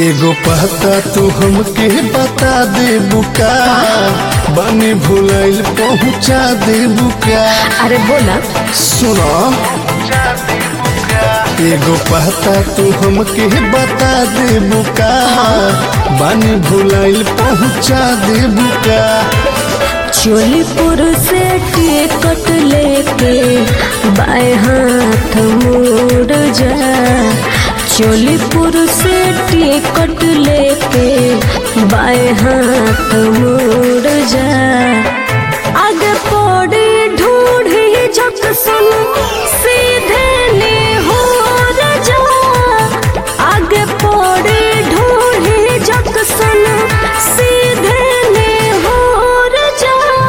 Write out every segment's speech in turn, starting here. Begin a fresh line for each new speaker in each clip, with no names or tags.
एगो पता तू हमके बता दे बुका बनी भुलैल पहुँचा दे बुका
अरे बोला
सुनो एगो पता तू हमके बता दे बुका बनी भुलैल पहुँचा दे बुका
चोलीपुर से टिकट लेके बाएं हाथ मुड़ जा चोलीपुर से टिकट लेके बाएं हाथ मुड़ जा आगे पौड़ी ढूंढी झक सुन सीधे ने हो जा आगे पौड़ी ढूंढी झक सुन सीधे ने हो जा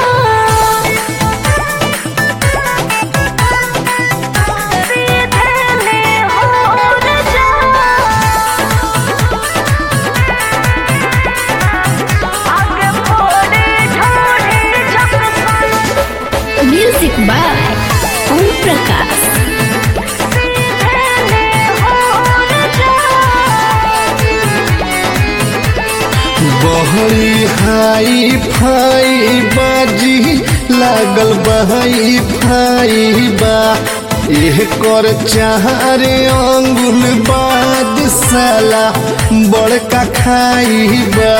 म्यूजिक बाय ओम प्रकाश
बहरी हाई फाई बाजी लागल बहाई फाई बा एह कर चारे अंगुल बाद साला बड़का खाई बा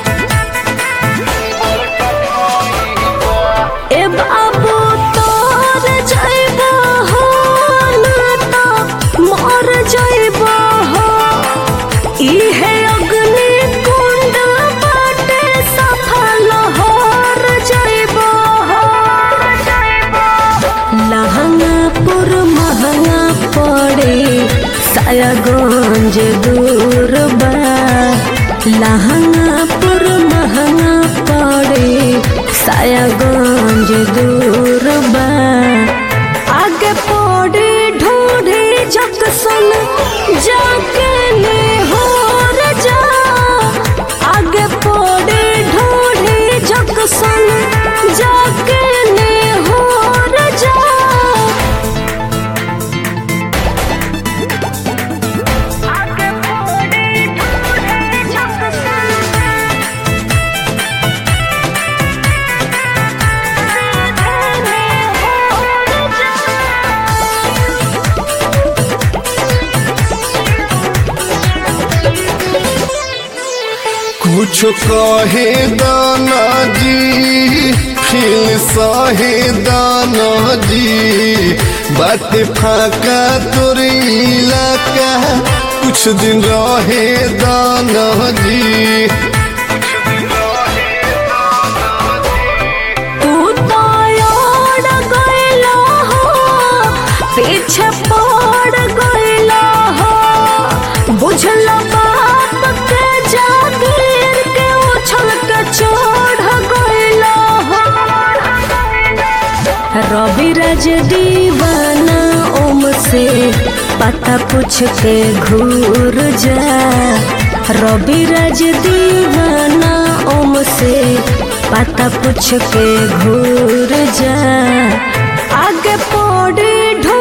ए बाबू तोर जइबो हो ना तो मर जइबो हो इहे अग्नि कुंड बाटे सफल होर जइबो हो लहंगापुर महंगा पड़े सायागंज दूर बा लहंगापुर महंगा पड़े सायागंज दूर बा आगे पड़े ढूंढे जक सुन जाके ले हो जा आगे पड़े ढूंढे जक सुन जाके ले हो जा
कुछ कहे दाना जी फिर सहे दाना जी बात फाका तोर इलाका कुछ दिन रहे दाना जी
तू तो ओड़ गइलो हो पीछे पड़ गइलो हो बुझलो बाप के जागीर के उछल के चढ़ गइलो हो रवि राज दीवाना ओम से पता पूछ के घूर जा रवि राज दीवाना ओम से पता पूछ के घूर जा आगे पौड़ी ढो